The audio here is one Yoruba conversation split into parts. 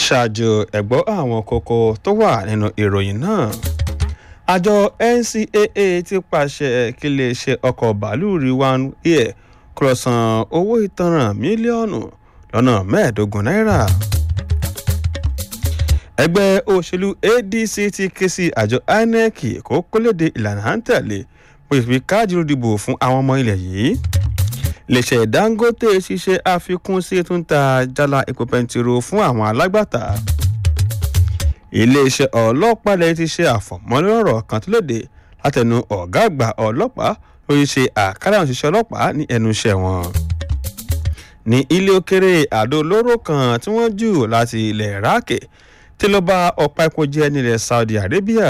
ṣáájú ẹ̀gbọ́ àwọn kókó tó wà nínú ìròyìn náà àjọ ncaa ti pàṣẹ kí iléeṣẹ́ ọkọ̀ bàálù Rewan Air kó lọ san owó ìtanràn mílíọ̀nù lọ́nà mẹ́ẹ̀ẹ́dógún náírà ẹgbẹ́ òṣèlú ADC ti ké sí àjọ INEC kó kólédè ìlànà à ń tẹ̀lé bó ṣe fi káàdì ìdìbò fún àwọn ọmọ ilẹ̀ yìí iléeṣẹ́ Dangote ṣiṣẹ́ àfikún sí tún ta jálá epo pẹntiró fún àwọn alágbàtà iléeṣẹ́ ọlọ́pàá lẹ́yìn ti ṣe àfọ̀mọ́lọ́rọ̀ kan tó léde látẹnu ọ̀gá àgbà ọlọ́pàá lórí ṣe àkàrà òṣìṣẹ́ ọlọ́pàá ní ẹnu iṣẹ́ wọn ní ilé òkèrè àdó olóró kan tí wọ́n jù láti ilẹ̀ Iraq tí ló bá ọ̀pá epo jẹ́ nílẹ̀ Saudi Arabia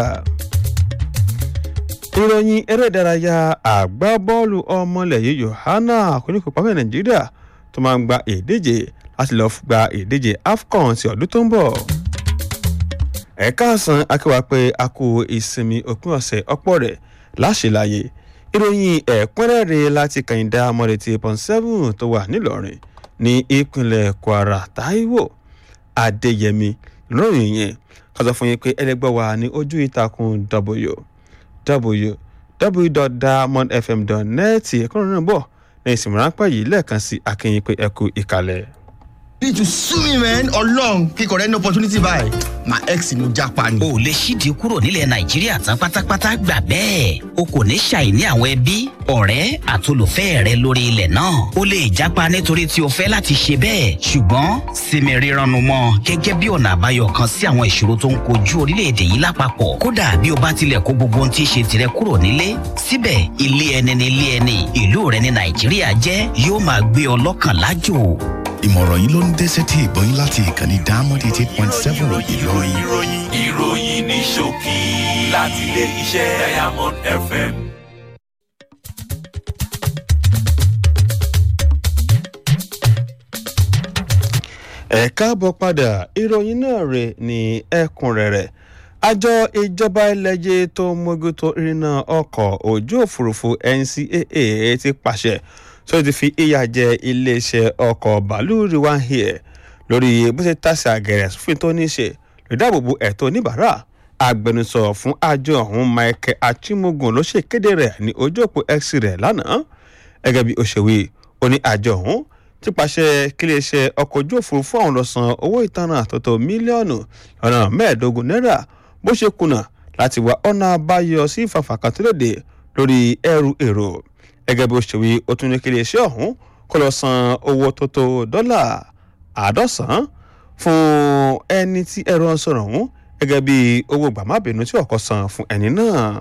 ìròyìn eré ìdárayá àgbábọ́ọ̀lù ọmọlẹ̀ yìí Yohana kóníkópamọ́ Nàìjíríà tó máa ń gba ìdíje láti lọ́ọ́ gba ìdíje AFCON ti ọdún tó ń bọ̀ ẹ̀ka àsán akéwà pé a kú ìsinmi òpin ọ̀sẹ̀ ọ̀pọ̀ rẹ̀ láṣìláyé ìròyìn ẹ̀kúnrẹ́rẹ́ láti kàyìndà mọ́rẹ̀tì pọ̀n seven tó wà nílọrin ní ìpínlẹ̀ Kwara Táíwò Adéyẹmí ìròyìn yẹn kọ́sọ fún yín pé ẹlẹ́gbẹ́ wa ní ojú ìtàkùn w www.diamondfm.net ẹ̀kúnrẹ́ náà bọ̀ ní ìsinmi ráńpẹ́ yìí lẹ́ẹ̀kan sí akínyìn pé ẹ kú ìkàlẹ̀. need to sue me man ọlọ́run kíkọ rẹ ní opportunity báyìí my ex ni mo japa ni. o lè ṣíde kúrò nílẹ̀ nàìjíríà tán pátápátá gbà bẹ́ẹ̀ o kò ní ṣàìní àwọn ẹbí ọ̀rẹ́ àtolùfẹ́ rẹ lórí ilẹ̀ náà o lè japa nítorí tí o fẹ́ láti ṣe bẹ́ẹ̀ ṣùgbọ́n sinmi rírannu mọ́ gẹ́gẹ́ bí ọ̀nà àbáyọ kan sí àwọn ìṣòro tó ń kojú orílẹ̀-èdè yìí lápapọ̀ kódà bí o bá tilẹ̀ kó gbogbo ohun tí í ṣe tirẹ̀ kúrò nílé síbẹ̀ ilé ẹni ni ilé ẹni ìlú rẹ ní nàìjíríà jẹ́ yóò máa gbé ọ lọ́kàn lájò ìmọ̀ràn yìí ló ń dé sétí ìgbọ́yìn láti ìkànnì diamond eighty point seven ìlọrin. ìròyìn ìròyìn ní ṣókí láti ilé iṣẹ́ diamond fm. ẹ káàbọ̀ padà ìròyìn náà rè ní ẹ̀kúnrẹ́rẹ́ àjọ ìjọba ẹlẹ́jẹ̀ tó mójútó ìrìnnà ọkọ̀ ojú òfurufú NCAA ti pàṣẹ tó ti fi ìyà jẹ iléeṣẹ́ ọkọ̀ bàálù Rewan Air lórí bó ṣe tàṣà àgẹ̀rẹ̀ sófin tó ní ṣe lè dáàbòbò ẹ̀tọ́ oníbàárà agbẹnusọ fún àjọ ọ̀hún Michael Achimogun ló ṣèkéde rẹ̀ ní ojú òpó X rẹ̀ lánàá gẹ́gẹ́ bí òṣèwé ó ní àjọ ọ̀hún ti pàṣẹ kí iléeṣẹ́ ọkọ̀ ojú òfurufú ọ̀hún lọ san owó ìtanràn àtọ́tọ̀ mílíọ̀nù lọ́nà mẹ́ẹ̀ẹ́dógún náírà bó ṣe kùnà láti wá ọ̀nà àbáyọ sí ìfàfàkàn tó lòdì lórí ẹrù èrò gẹ́gẹ́ bí òṣèwé ó tún ní kí iléeṣẹ́ ọ̀hún kó lọ san owó tó tó dọ́là àádọ́sàn fún ẹni tí ẹ̀rọ ń sọ̀rọ̀ ọ̀hún gẹ́gẹ́ bí owó gbàmábìínú tí ọkọ̀ san fún ẹni náà.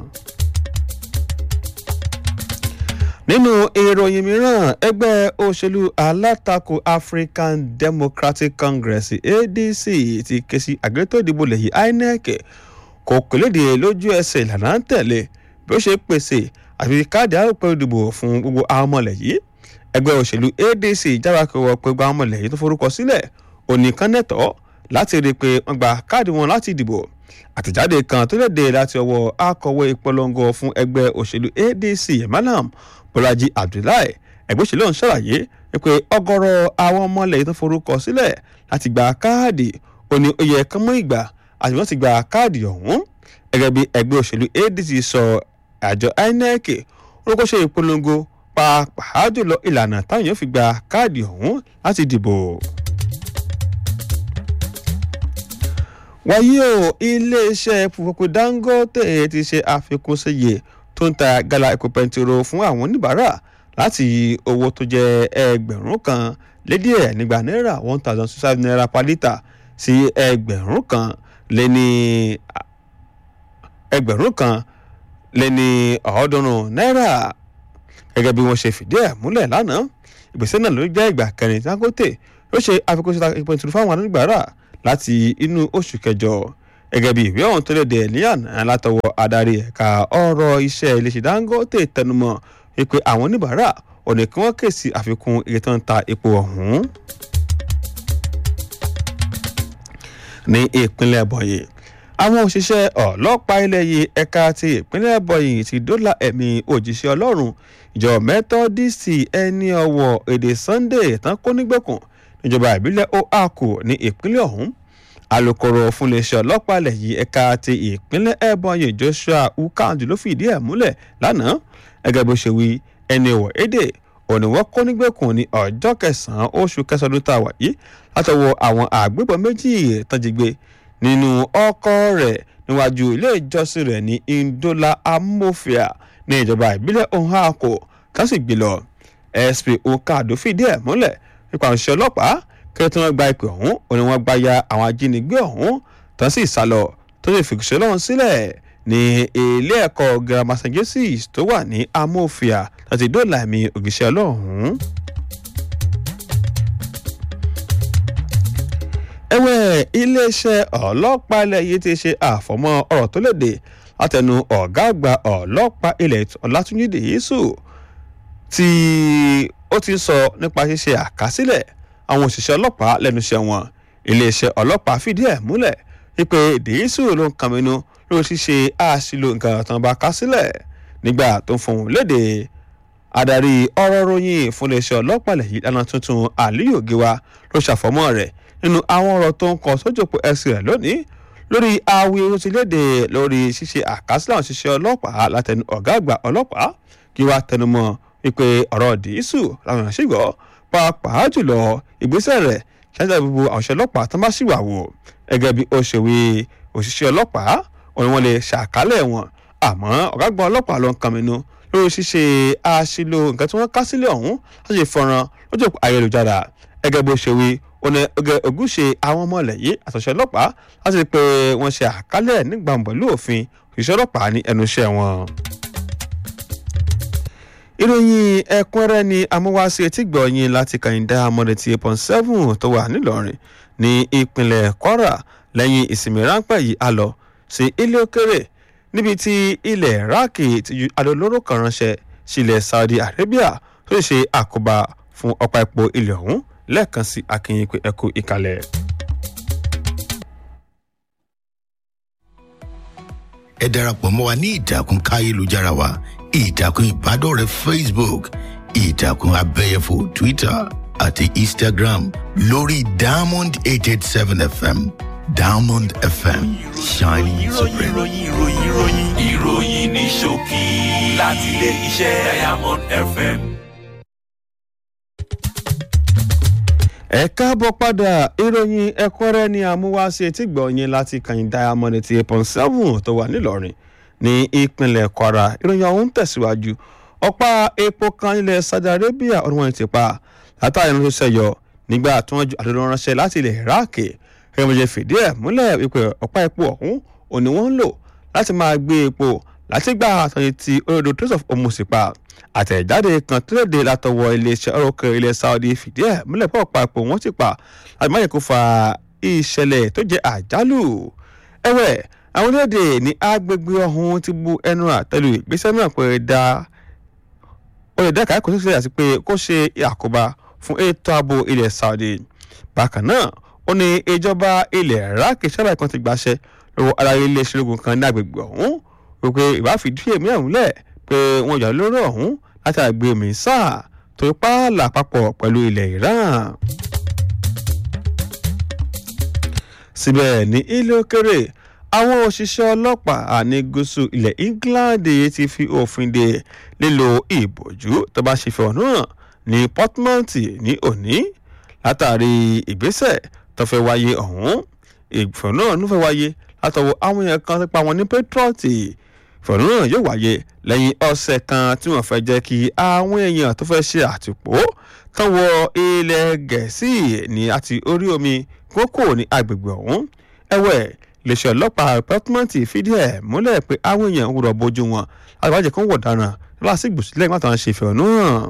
nínú ìròyìn mìíràn ẹgbẹ́ òṣèlú alátakò African Democratic Congress ADC ti ké sí àgbẹ̀tò ìdìbò lẹ́yìn INEC kò kéléde lójú ẹsẹ̀ ìlànà ń tẹ̀lé bí ó ṣe pèsè àfi káàdì àròpọ̀ ìdìbò fún gbogbo àwọn ọmọlẹ̀ yìí ẹgbẹ́ òṣèlú ADC jáwá kí wọ́n pe gba àwọn ọmọlẹ̀ yìí tó forúkọ sílẹ̀ onìkan nẹ́tọ̀ láti rí i pé wọ́n gba káàdì wọn láti dìbò àtẹ̀jáde kan tó léde láti ọwọ́ akọ̀wé ìpolongo fún ẹgbẹ́ òṣèlú ADC Malam Bọ́lájí Abdullahi ẹgbẹ́ òṣèlú ọ̀hún ṣàlàyé pé ọ̀gọ̀rọ̀ àwọn ọmọlẹ̀ yìí tó forúkọ sílẹ̀ láti gba káàdì ó ní ó yẹ kán mọ́ ìgbà àti wọ́n ti gba káàdì ọ̀hún gẹ́gẹ́ bí ẹgbẹ́ òṣèlú ADC sọ àjọ INEC orúkọ ṣe ìpolongo pàápàá jùlọ ìlànà táwọn yóò fi gba káàdì ọ̀hún láti dìbò. wáyé o iléeṣẹ́ púpọ̀ Dangote ti ṣe àfikún síye tó ń ta gálà epo pẹntiró fún àwọn oníbàárà láti owó tó jẹ́ ẹgbẹ̀rún kan lédè ẹ̀ nígbà náírà one thousand six hundred naira per litre sí ẹgbẹ̀rún kan lé ní ẹgbẹ̀rún kan lé ní ọ̀ọ́dúnrún náírà gẹ́gẹ́ bí wọ́n ṣe fìdí ẹ̀ múlẹ̀ lánàá ìgbésẹ̀ náà ló jẹ́ ìgbà kẹrin Dangote ló ṣe àfikún síta epo pẹntiró fáwọn oníbàárà láti inú oṣù kẹjọ gẹ́gẹ́ bí ìwé ọ̀hún tó léde ní àná látọwọ́ adarí ẹ̀ka ọ̀rọ̀ iṣẹ́ iléeṣẹ́ Dangote tẹnumọ́ wípé àwọn oníbàárà ọ̀nà kí wọ́n kèsì àfikún iye tó ń ta epo ọ̀hún. ní ìpínlẹ̀ bọ̀yì àwọn òṣìṣẹ́ ọlọ́pàá ilẹ̀ yìí ẹ̀ka ti ìpínlẹ̀ bọ̀yì ti dóòlà ẹ̀mí òjíṣẹ́ ọlọ́run ìjọ mẹ́tọ́dísì ẹni ọ̀wọ̀ èdè Sunday tán kó nígbèkùn níjọba ìbílẹ̀ oaku ní ìpínlẹ̀ ọ̀hún alūkkóró fún iléeṣẹ́ ọlọ́pàá ilẹ̀ yìí ẹ̀ka ti ìpínlẹ̀ ebonyi joshua ukandu ló fìdí ẹ̀ múlẹ̀ lánàá gẹ́gẹ́ bó ṣe wí ẹni ìwọ̀ èdè òní wọ́n kó nígbèkùn ní ọjọ́ kẹsàn-án oṣù kẹsàn-án ọdún tá a wà yìí látọwọ́ àwọn àgbébọn méjì tọ́jìgbé nínú ọkọ̀ rẹ̀ níwájú ilé ìjọsìn rẹ̀ ní indola amofia ní ìjọba ìbílẹ̀ ohako tó sì gbé lọ sp okado fìdí ẹ̀ múlẹ̀ nípa òṣìṣẹ́ ọlọ́pàá kí tí wọ́n gba ìpè ọ̀hún òní wọ́n gba ya àwọn ajínigbé ọ̀hún tó sì sá lọ tó sì fìkìṣẹ́ lọ́hún sílẹ̀ ní ilé ẹ̀kọ́ girama st joseph tó wà ní amófia láti dóòlà ẹ̀mí ògìṣẹ́ ọlọ́hún. ẹ̀wẹ̀ iléeṣẹ́ ọlọ́pàá ilẹ̀ yìí ti ṣe àfọ̀mọ́ ọ̀rọ̀ tó léde látẹnu ọ̀gá àgbà ọlọ́pàá ilẹ̀ ọ̀làtúnjì dèyísù tí ó ti ń sọ nípa ṣíṣe àkásílẹ̀ àwọn òṣìṣẹ́ ọlọ́pàá lẹ́nu iṣẹ́ wọn iléeṣẹ́ ọlọ́pàá fìdí ẹ̀ múlẹ̀ wípé dèyísù ló ń kàmínú lórí ṣíṣe àṣìlò nǹkan tán bá ká sílẹ̀ nígbà tó ń fohùn léde adarí ọ̀rọ̀ ròyìn fún iléeṣẹ́ ọlọ́pàá lẹ́yìn ìdáná tuntun aliyu giwa ló ṣàfọmọ́ rẹ̀ nínú àwọn ọ̀rọ̀ tó ń kọ sójòpó ẹ̀sìn rẹ̀ lónìí lórí awi tó ti léde lórí ṣíṣe àkásílẹ̀ àwọn òṣìṣẹ́ ọlọ́pàá látẹnu ọ̀gá àgbà ọlọ́pàá giwa tẹnumọ́ wípé ọ̀rọ̀ dìísù làwọn èèyàn sì gbọ́ pàápàá jùlọ ìgbésẹ̀ rẹ̀ ṣáájú gbogbo àwọn òṣìṣẹ́ ọlọ́pàá tó bá sì wà wò gẹ́gẹ́ bí ó ṣe wí òṣìṣẹ́ ọlọ́pàá òun wọn lè ṣàkálẹ̀ wọn àmọ́ ọ̀gágbọ́n ọlọ́pàá ló ń kan mínú lórí ṣíṣe àṣìlò nǹkan tí wọ́n ká sílẹ̀ ọ̀hún láti ṣe fọ́nrán lójú ayélujára gẹ́gẹ́ bó ṣe wí ọ̀nà ọgẹ ògúnṣe àwọn ọmọ ilẹ̀ yìí àtọ̀ṣẹ́ ọlọ́pàá láti rí pé wọ́n ṣe àkálẹ̀ nígbà pẹ̀lú òfin òṣìṣẹ́ ọlọ́pàá ní ẹnu iṣẹ́ wọn. ìròyìn ẹ̀kúnrẹ́ ni amúwáṣe etí gbọ̀nyìn láti kàyíndá amọ̀dẹ̀tì eight point seven tó wà nílọrin ní ìpínlẹ̀ kwara lẹ́yìn ìsinmi ráńpẹ́ yìí a lọ sí ilé òkèrè níbi tí ilẹ̀ iraki ti ju adolóró kan ránṣẹ́ sílẹ̀ saudi arabia tó ṣe àkóbá fún ọ̀pá epo ilẹ̀ ọ̀hún lẹ́ẹ̀kan sí akínyìn pé ẹkú ìkàlẹ̀. ẹ darapọ̀ mọ́ wa ní ìtàkùn káyélujára wa ìtàkùn ìbádọ́rẹ̀ẹ́ facebook ìtàkùn abẹ́yẹfò twitter àti instagram lórí diamond eight eight seven fm diamond fm shining ìròyìn supreme. ìròyìn ìròyìn ìròyìn ìròyìn ní ṣókí láti ilé iṣẹ́ diamond fm. ẹ káàbọ̀ padà ìròyìn ẹ̀kúnrẹ́ ni àmúwáṣe tí gbọ̀nyìn láti kàyìn diamond ti eight point seven tó wà nílọrin ní ìpínlẹ̀ kwara ìròyìn ọ̀hún tẹ̀síwájú ọ̀pá epo kan ilẹ̀ saudi arabia ọdún wọn ti pa látàrí ẹni tó ṣẹyọ nígbà tí wọ́n ju àdúrà ránṣẹ́ láti ilẹ̀ iraq ẹgbẹ́ méje fìdí ẹ̀ múlẹ̀ wípé ọ̀pá epo ọ̀hún òní wọ́n ń lò láti máa gbé epo láti gbà àtọ̀yìn ti olódò trace of hormuz pa àtẹ̀jáde kan tó léde látọwọ́ iléeṣẹ́ ọ̀rọ̀kẹ́ ilẹ̀ saudi fìdí ẹ̀ múlẹ̀ pọ̀ pa epo wọ́n ti pa láti má yẹ kó fa ìṣẹ̀lẹ̀ tó jẹ́ àjálù ẹ̀wẹ̀ àwọn orílẹ̀-èdè ní agbègbè ọ̀hún ti bu ẹnu àtẹ́lu ìgbésẹ̀ náà pé dá olùdẹ́ka kò sílẹ̀ àti pé kó ṣe àkóbá fún ètò ààbò ilẹ̀ saudi bákan náà ó ní ìjọba ilẹ̀ iraq sábà kan ti gbàṣẹ lọ́wọ́ ara iléeṣẹ́ ológun kan ní agbègbè ọ̀hún wípé ìbáfidí èmi ọ̀hún lẹ̀ pé wọ́n jà lórí ọ̀hún láti àgbè mísà tó pààlà papọ̀ pẹ̀lú ilẹ̀ iran. síbẹ̀ ní ilé òkèrè àwọn òṣìṣẹ́ ọlọ́pàá ní gúúsù ilẹ̀ england ti fi òfin de lílo ìbòjú tó bá ṣe fi ọ̀nà hàn ní portmont ní òní látàrí ìgbésẹ̀ tó fẹ́ wáyé ọ̀hún ìfọ̀nà náà fẹ́ wáyé látọwọ́ àwọn èèyàn kan nípa wọn ní patriot ìfọ̀nà náà yóò wáyé lẹ́yìn ọ̀sẹ̀ kan tí wọ́n fẹ́ jẹ́ kí àwọn èèyàn tó fẹ́ ṣe àtìpó tán wọ ilẹ̀ gẹ̀ẹ́sì ní àti orí omi kókò ní agbègbè ọ̀hún ẹ̀wẹ̀ iléeṣẹ́ ọlọ́pàá pẹ́tùmọ́ǹtì fìdí ẹ̀ múlẹ̀ pé àwọn èèyàn ń wúrọ̀ bójú wọn láti wájú kan wọ̀ dáná lásìgbò sílẹ̀ nígbà tó ń ṣe ìfẹ̀hónú hàn.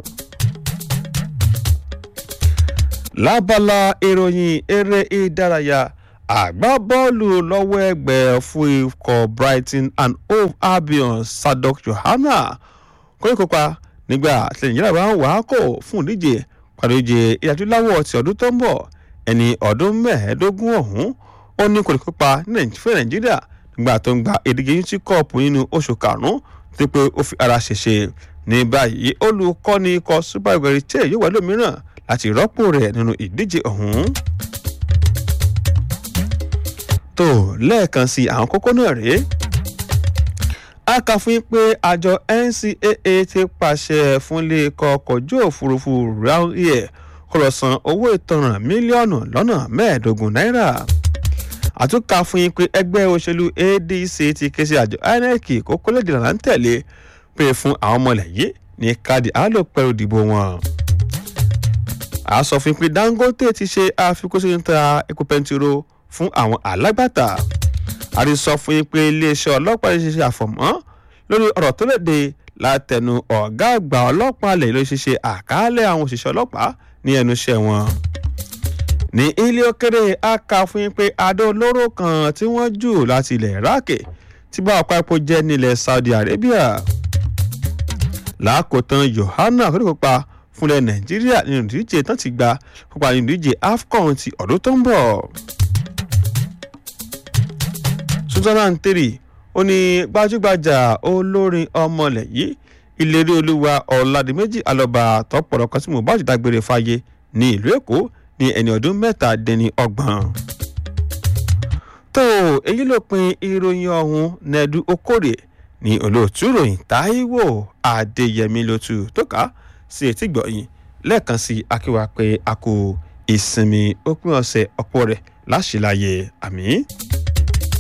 lábala ìròyìn eré ìdárayá àgbábọ́ọ̀lù lọ́wọ́ ẹgbẹ́ fún ikọ̀ brighton and hove albion sadok johanna kò ní kópa nígbà tí nàìjíríà bá ń wà á kò fún ìdíje pàdé ìje ìyàtúláwọ̀ ti ọdún tó ń bọ̀ ẹni ọdún mẹ́ẹ̀ẹ́dógún ọ̀hún ó ní kò ní kópa fún nàìjíríà nígbà tó ń gba ìdíje unity cup nínú oṣù karùn-ún tó pé ó fi ara ṣèṣe ní báyìí olùkọ́ni ikọ̀ super eagles che yóò wá lómìíràn láti rọ́pò rẹ̀ nínú ìdíje ọ̀hún. tó lẹ́ẹ̀kan sí àwọn kókó náà rèé a kà fún yín pé àjọ ncaa ti pàṣẹ fún ilé ikọ̀ ọkọ̀ ojú òfurufú royal air kó lọ san owó ìtanràn mílíọ̀nù lọ́nà mẹ́ẹ̀ẹ́dógún náírà àtúnkà fún yín pé ẹgbẹ́ òṣèlú adc ti ké sí àjọ inec kó kólẹ́dì là ń tẹ̀lé pé fún àwọn ọmọlẹ̀ yìí ní káàdì àlòpẹ̀rù ìdìbò wọn. a sọ fún yín pé dangote ti ṣe àfikún sí ta epo pẹntiró fún àwọn alágbàtà àrí sọ fún yín pé iléeṣẹ́ ọlọ́pàá ṣe ṣe àfọ̀mọ́ lórí ọ̀rọ̀ tó léde látẹnu ọ̀gá àgbà ọlọ́pàá lè ló ṣe ṣe àkàálẹ̀ àwọn òṣìṣẹ́ ọlọ́pàá ní ẹnu iṣẹ́ wọn. ní ilé òkèrè a kà fún yín pé adó olóró kan tí wọ́n jù láti ilẹ̀ iraq tí bá ọ̀pá epo jẹ́ nílẹ̀ saudi arabia. lákòótán yohana kò ní kópa fúnlẹ̀ nàìjíríà nínú ìdíje tán ti gba kópa nínú ìdíje afcon ti ọdún tó ń bọ̀ switzerland three ó ní gbajúgbajà olórin ọmọlẹ̀ yìí ìlérí olúwa ọ̀làdìmẹ́jì alọ́ba tọ́pọ̀rọ̀ kan tí mo bá ti dágbére fáyé ní ìlú èkó ní ẹni ọdún mẹ́ta dẹni ọgbọ̀n. tó èyí ló pin ìròyìn ọ̀hún nẹ́ẹ̀dú okòrè ní olóòtú ròyìn táíwò adéyẹmí lótú tó ká sí etí gbọ̀yìn lẹ́ẹ̀kan sí akíwá pé a kò ìsinmi òpin ọ̀sẹ̀ ọ̀pọ̀ rẹ̀ láṣìláyé àmì.